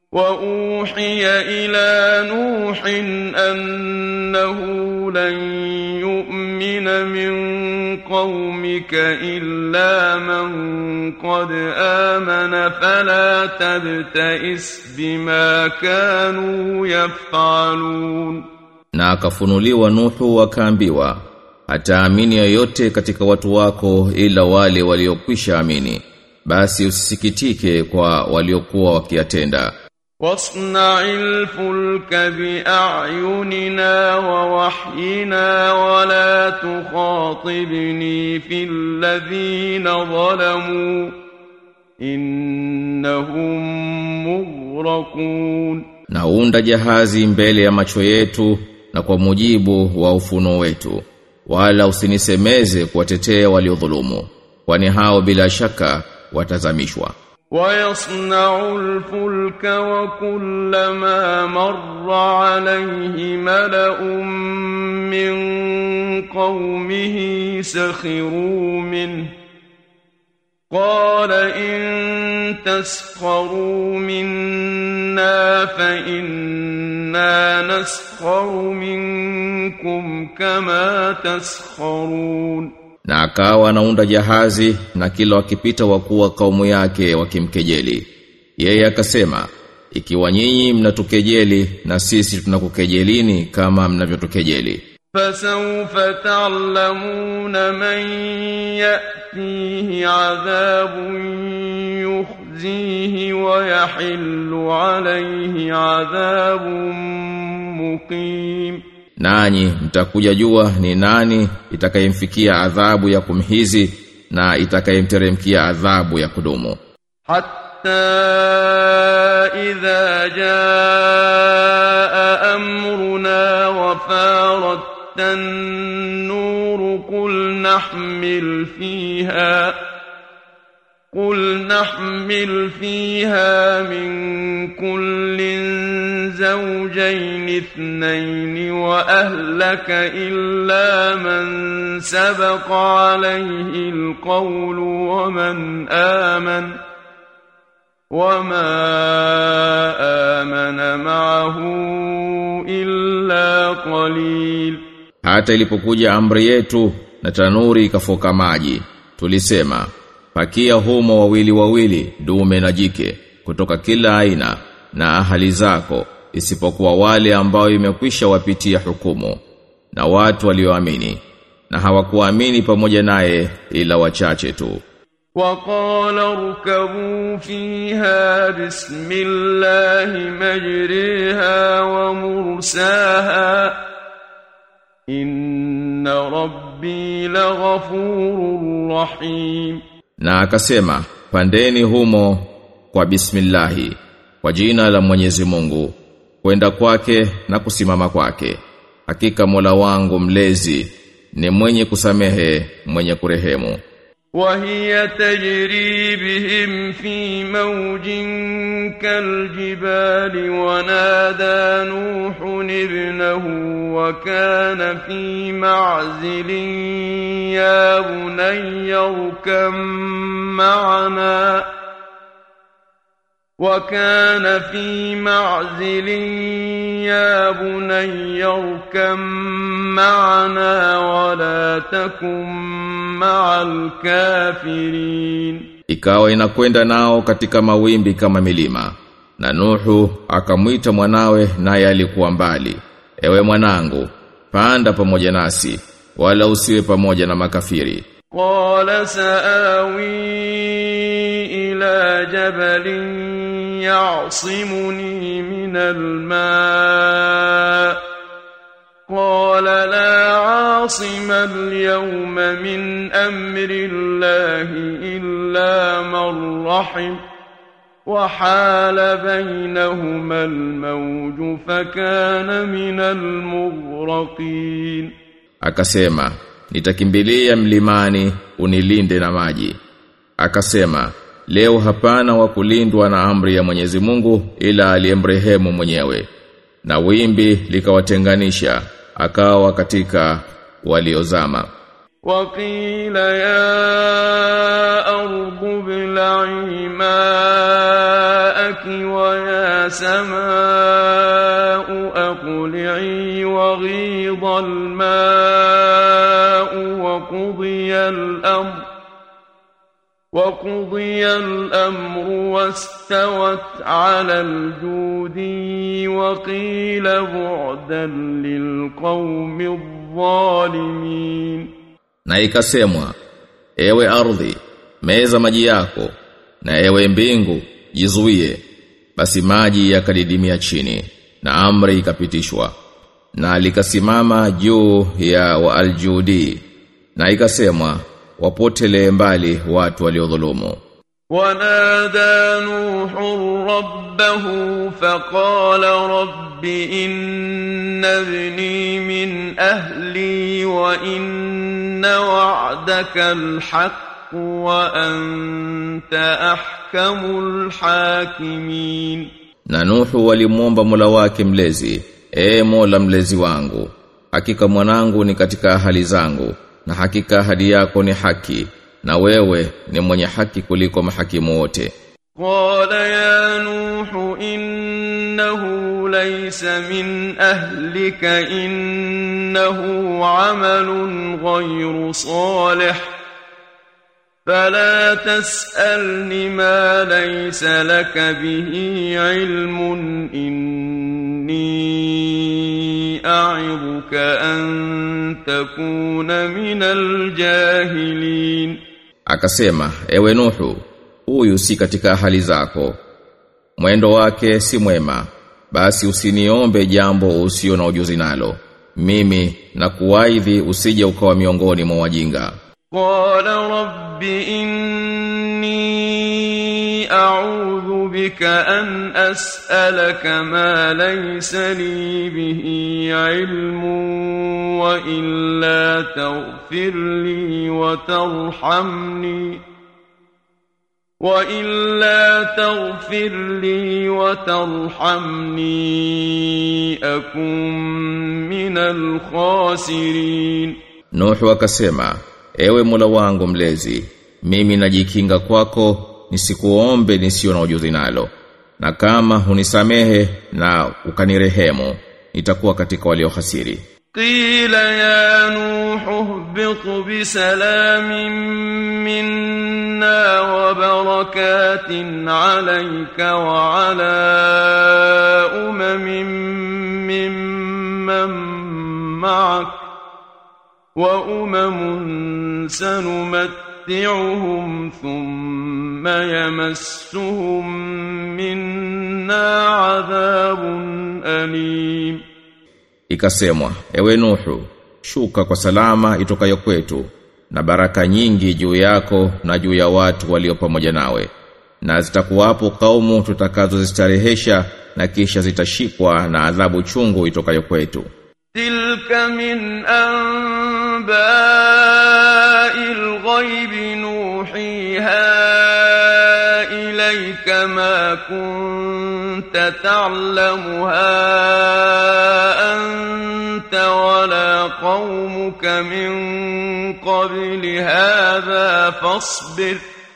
وأوحي إلى نوح أنه لن يؤمن من قومك إلا من قد آمن فلا تبتئس بما كانوا يفعلون Na akafunuliwa Nuhu akaambiwa hataamini yoyote katika watu wako ila wale waliokwisha amini basi usisikitike kwa waliokuwa wakiyatenda واصنع الفلك بأعيننا ووحينا ولا تخاطبني في الذين ظلموا إنهم مغرقون na unda jahazi mbele ya macho yetu na kwa mujibu wa ufunuo wetu wala usinisemeze kuwatetea waliodhulumu kwani hao bila shaka watazamishwa ويصنع الفلك وكلما مر عليه ملأ من قومه سخروا منه قال إن تسخروا منا فإنا نسخر منكم كما تسخرون na akawa anaunda jahazi na kila wakipita wakuwa kaumu yake wakimkejeli yeye akasema ikiwa nyinyi mnatukejeli na sisi tunakukejelini kama mnavyotukejeli فسوف تعلمون من يأتيه عذاب يخزيه ويحل عليه عذاب مقيم nanyi mtakuja jua ni nani itakayemfikia adhabu ya kumhizi na itakayemteremkia adhabu ya kudumu حتى إذا جاء أمرنا وفارت النور قل نحمل فيها قل نحمل فيها من كل زوجين اثنين وأهلك إلا من سبق عليه القول ومن آمن وما آمن معه إلا قليل hata ilipokuja amri yetu na tanuri ikafoka maji tulisema pakia humo wawili wawili dume na jike kutoka kila aina na ahali zako isipokuwa wale ambao imekwisha wapitia hukumu na watu walioamini na hawakuamini pamoja naye ila wachache tu وقال اركبوا فيها بسم الله مجريها ومرساها إن ربي لغفور رحيم na akasema pandeni humo kwa bismillahi kwa jina la Mwenyezi Mungu kwenda kwake na kusimama kwake hakika Mola wangu mlezi ni mwenye kusamehe mwenye kurehemu وهي تجري بهم في موج كالجبال ونادى نوح ابنه وكان في معزل يا بني اركب معنا وكان في معزل يا بني اركب معنا ولا تكن مع الكافرين ikawa inakwenda nao katika mawimbi kama milima na Nuhu akamwita mwanawe naye alikuwa mbali ewe mwanangu panda pamoja nasi wala usiwe pamoja na makafiri قال سآوي إلى جبل يعصمني من الماء قال لا عاصم اليوم من أمر الله إلا من رحم وحال بينهما الموج فكان من المغرقين akasema nitakimbilia mlimani unilinde na maji akasema leo hapana wa kulindwa na amri ya Mwenyezi Mungu ila aliyemrehemu mwenyewe na wimbi likawatenganisha akawa katika waliozama وقيل يا أرض ابلعي ماءك ويا سماء أقلعي وغيض الماء وقضي الأمر وقضي الأمر واستوت على الجود وقيل بعدا للقوم الظالمين Na ikasemwa, ewe ardhi, meza maji yako, na ewe mbingu, jizuie. Basi maji yakadidimia chini, na amri ikapitishwa. Na likasimama juu ya waaljudi, na ikasemwa, wapotele mbali watu waliodhulumu. ونادى نوح ربه فقال رب إن ابني من أهلي وإن وعدك الحق وأنت أحكم الحاكمين Na Nuhu walimwomba Mola wake mlezi, "E Mola mlezi wangu, hakika mwanangu ni katika ahali zangu, na hakika ahadi yako ni haki, na wewe ni mwenye haki kuliko mahakimu wote." قال يا نوح إنه ليس من أهلك إنه عمل غير صالح فلا تسألني ما ليس لك به علم إني أعظك أن تكون من الجاهلين Akasema, "Ewe Nuhu, huyu si katika hali zako. Mwendo wake si mwema. Basi usiniombe jambo usio na ujuzi nalo. Mimi na kuwaidhi usije ukawa miongoni mwa wajinga." قال رب إني أعوذ بك أن أسألك ما ليس لي به علم وإلا تغفر لي وترحمني وإلا تغفر لي وترحمني أكن من الخاسرين Nuhu akasema, "Ewe Mola wangu mlezi, mimi najikinga kwako nisikuombe nisio na ujuzi nalo. Na kama hunisamehe na ukanirehemu, nitakuwa katika waliohasiri." قيل يا نوح اهبط بسلام منا وبركات عليك وعلى أمم ممن معك وأمم سنمتعهم ثم يمسهم منا عذاب أليم Ikasemwa, "Ewe Nuhu, shuka kwa salama itokayo kwetu na baraka nyingi juu yako na juu ya watu walio pamoja nawe. Na zitakuwapo kaumu tutakazozistarehesha na kisha zitashikwa na adhabu chungu itokayo kwetu." تلك من أنباء الغيب نوحيها إليك ما كنت تعلمها أنت ولا قومك من قبل هذا فاصبر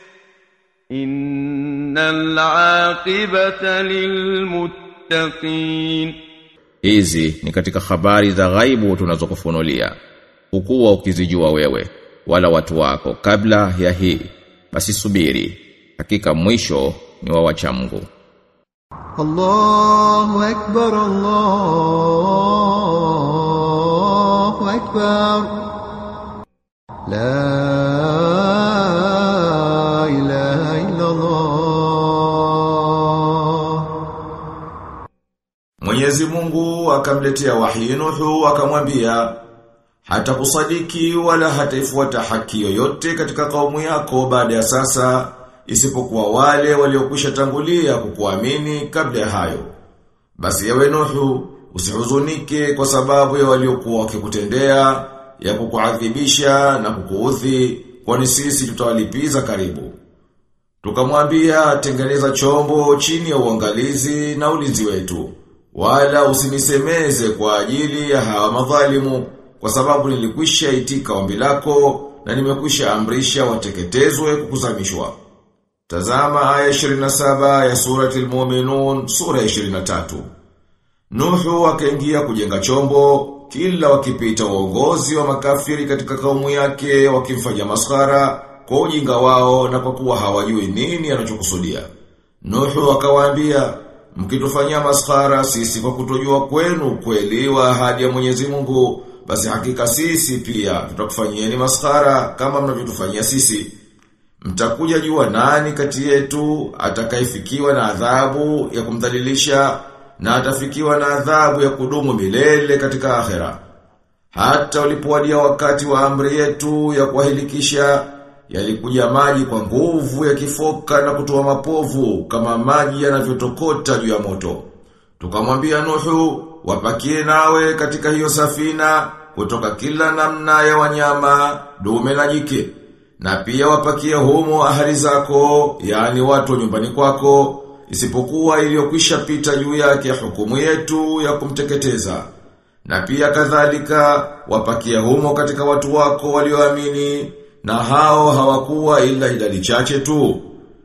إن العاقبة للمتقين Hizi ni katika habari za ghaibu tunazokufunulia. Hukuwa ukizijua wewe wala watu wako kabla ya hii. Basi subiri. Hakika mwisho ni wa wacha Mungu. الله أكبر الله أكبر لا إله إلا الله Mwenyezi Mungu akamletea wahi Nuhu akamwambia hata kusadiki wala hataifuata haki yoyote katika kaumu yako baada ya sasa isipokuwa wale waliokwisha tangulia kukuamini kabla ya hayo. Basi ewe Nuhu usihuzunike kwa sababu ya waliokuwa wakikutendea ya kukuadhibisha na kukuudhi kwani sisi tutawalipiza karibu. Tukamwambia tengeneza chombo chini ya uangalizi na ulinzi wetu. Wala usinisemeze kwa ajili ya hawa madhalimu kwa sababu nilikwisha itika ombi lako na nimekwisha amrisha wateketezwe kukuzamishwa. Tazama aya 27 ya surati al-Mu'minun sura ya 23. Nuhu akaingia kujenga chombo kila wakipita uongozi wa makafiri katika kaumu yake wakimfanya maskhara kwa ujinga wao na kwa kuwa hawajui nini anachokusudia. Nuhu akawaambia mkitufanyia maskhara sisi kwa kutojua kwenu kweli wa ahadi ya Mwenyezi Mungu basi hakika sisi pia tutakufanyieni maskhara kama mnavyotufanyia sisi. Mtakuja jua nani kati yetu atakayefikiwa na adhabu ya kumdhalilisha na atafikiwa na adhabu ya kudumu milele katika akhera. Hata ulipowadia wakati wa amri yetu ya kuwahilikisha yalikuja maji kwa nguvu ya kifoka na kutoa mapovu kama maji yanavyotokota juu ya moto. Tukamwambia Nuhu, wapakie nawe katika hiyo safina kutoka kila namna ya wanyama, dume na jike. Na pia wapakie humo ahali zako, yani watu wa nyumbani kwako, isipokuwa iliyokwisha pita juu yake hukumu yetu ya kumteketeza. Na pia kadhalika wapakia humo katika watu wako walioamini na hao hawakuwa ila idadi chache tu.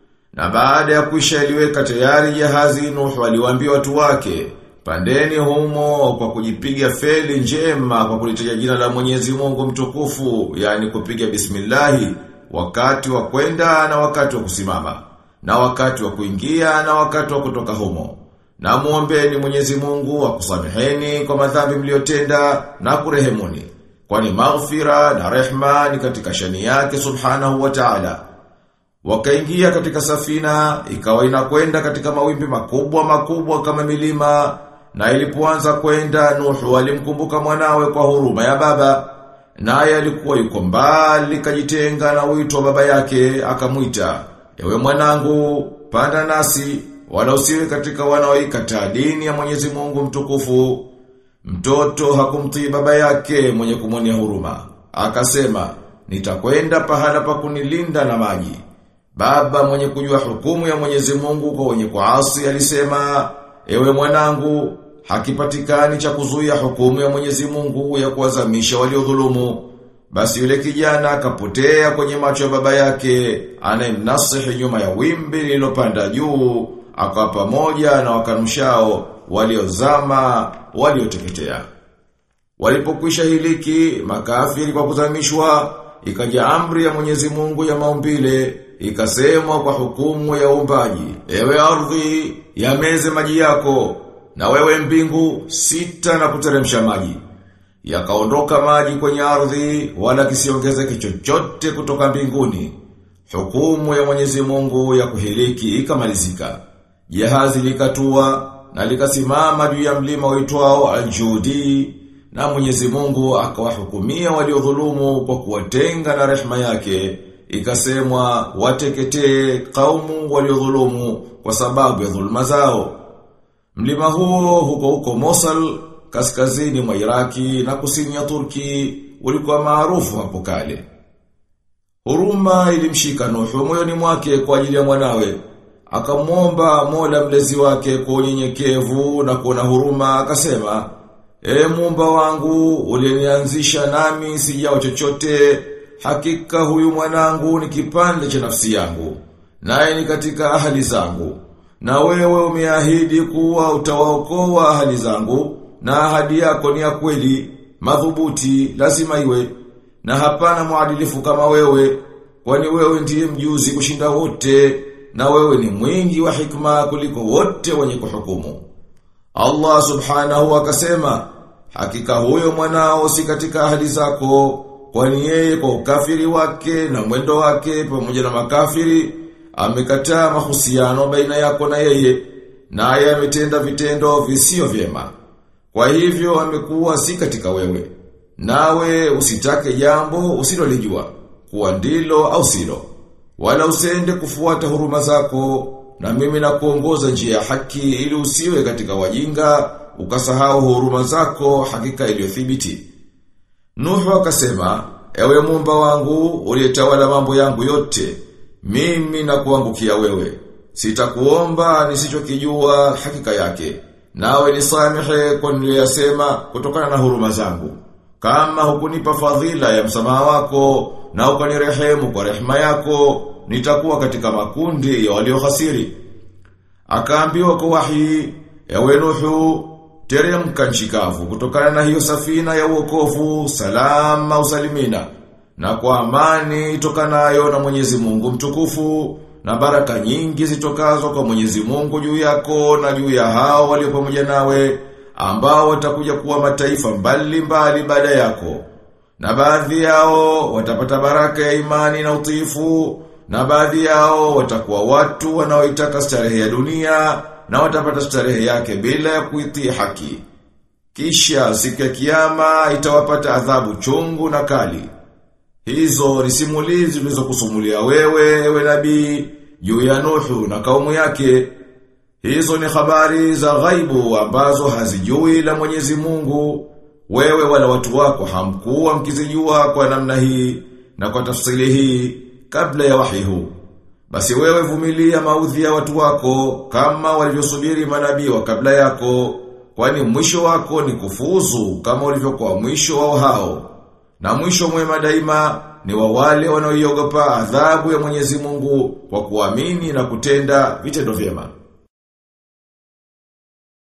Na baada ya kuisha iliweka tayari jahazi Nuhu aliwaambia watu wake, pandeni humo kwa kujipiga feli njema kwa kulitaja jina la Mwenyezi Mungu mtukufu, yani kupiga bismillahi wakati wa kwenda na wakati wa kusimama, na wakati wa kuingia na wakati wa kutoka humo. Na muombeni Mwenyezi Mungu akusameheni kwa madhambi mliotenda na kurehemuni. Kwani maghfira na rehma ni katika shani yake subhanahu wa ta'ala. Wakaingia katika safina, ikawa inakwenda katika mawimbi makubwa makubwa kama milima, na ilipoanza kwenda Nuhu alimkumbuka mwanawe kwa huruma ya baba. Naye alikuwa yuko mbali kajitenga na wito wa baba yake, akamwita, "Ewe mwanangu, panda nasi, wala usiwe katika wanaoikataa dini ya Mwenyezi Mungu mtukufu." Mtoto hakumtii baba yake mwenye kumwonea huruma. Akasema, nitakwenda pahala pa kunilinda na maji. Baba mwenye kujua hukumu ya Mwenyezi Mungu kwa wenye kuasi alisema, ewe mwanangu, hakipatikani cha kuzuia hukumu ya Mwenyezi Mungu ya kuwazamisha waliodhulumu. Basi yule kijana akapotea kwenye macho ya baba yake, anayemnasihi nyuma ya wimbi lililopanda juu, akawa pamoja na wakanumshao waliozama, walioteketea. Walipokwisha hiliki, makafiri kwa kuzamishwa, ikaja amri ya Mwenyezi Mungu ya maumbile, ikasemwa kwa hukumu ya uumbaji, ewe ardhi, yameze maji yako, na wewe mbingu, sita na kuteremsha maji. Yakaondoka maji kwenye ardhi, wala kisiongezeke chochote kutoka mbinguni. Hukumu ya Mwenyezi Mungu ya kuhiliki ikamalizika. Jahazi likatua na likasimama juu ya mlima uitwao Al-Judi na Mwenyezi Mungu akawahukumia waliodhulumu kwa kuwatenga na rehema yake ikasemwa wateketee kaumu waliodhulumu kwa sababu ya dhulma zao mlima huo huko huko Mosul kaskazini mwa Iraki na kusini ya Turki ulikuwa maarufu hapo kale Huruma ilimshika Nuhu moyoni mwake kwa ajili ya mwanawe akamwomba Mola mlezi wake kwa unyenyekevu na kuona huruma akasema E muumba wangu ulinianzisha nami sijao chochote hakika huyu mwanangu ni kipande cha nafsi yangu naye ni katika ahali zangu na wewe umeahidi kuwa utawaokoa ahali zangu na ahadi yako ni ya kweli madhubuti lazima iwe na hapana muadilifu kama wewe kwani wewe ndiye mjuzi kushinda wote na wewe ni mwingi wa hikma kuliko wote wenye kuhukumu. Allah subhanahu akasema, hakika huyo mwanao si katika ahadi zako, kwani yeye kwa ukafiri wake na mwendo wake pamoja na makafiri, amekataa mahusiano baina yako na yeye, naye ametenda vitendo visio vyema. Kwa hivyo amekuwa si katika wewe. Nawe usitake jambo usilolijua, kuwa ndilo au silo wala usende kufuata huruma zako na mimi na kuongoza njia ya haki ili usiwe katika wajinga ukasahau huruma zako hakika iliyothibiti. Nuhu akasema, ewe muumba wangu uliyetawala mambo yangu yote, mimi na kuangukia wewe. Sitakuomba nisichokijua hakika yake. Nawe nisamehe kwa niliyosema kutokana na huruma zangu. kama hukunipa fadhila ya msamaha wako na ukanirehemu kwa rehema yako nitakuwa katika makundi ya waliohasiri akaambiwa kwa wahi ewe Nuhu teremka nchi kavu kutokana na hiyo safina ya uokovu salama usalimina na kwa amani itokanayo na Mwenyezi Mungu mtukufu na baraka nyingi zitokazo kwa Mwenyezi Mungu juu yako na juu ya hao walio pamoja nawe ambao watakuja kuwa mataifa mbali mbali baada yako na baadhi yao watapata baraka ya imani na utiifu na baadhi yao watakuwa watu wanaoitaka starehe ya dunia na watapata starehe yake bila ya kuitii haki. Kisha siku ya kiyama itawapata adhabu chungu na kali. Hizo ni simulizi tulizokusumulia wewe ewe nabii juu ya Nuhu na kaumu yake. Hizo ni habari za ghaibu ambazo hazijui la Mwenyezi Mungu. Wewe wala watu wako hamkuwa mkizijua kwa namna hii na kwa tafsiri hii kabla ya wahi huu. Basi wewe vumilia maudhi ya watu wako kama walivyosubiri manabii wa kabla yako, kwani mwisho wako ni kufuzu kama ulivyokuwa mwisho wao hao. Na mwisho mwema daima ni wa wale wanaoiogopa adhabu ya Mwenyezi Mungu kwa kuamini na kutenda vitendo vyema.